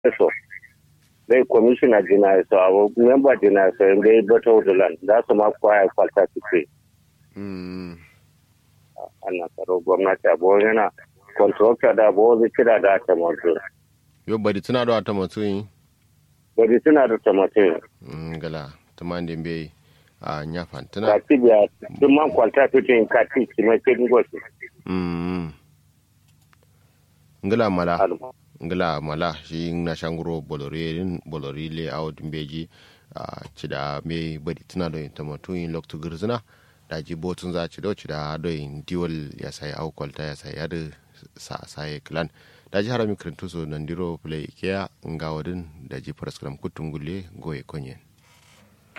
so dai commissioner jina so abo member jina so dai bata wudulan da su ma kwaya kwalta su ce ana tsaro gwamnati abu yana contractor da abu zai kira da ta mutu yo bari tuna da ta mutu yi bari suna da ta mutu gala tuman da bai a nyafan tuna ka tibiya duk man kwalta fitin ka ti kima ke ngosi ngala mala ngala mala shi na shanguro bolorin bolori le out beji a cida me bari tuna da ta mutu yin loktu girzina da ji botun za ci do cida do yin diwal ya sai au kwalta ya sai yada sa sai clan da ji harami kirintuso nan diro play ikea ngawadin da ji paraskram kutungule goye konyen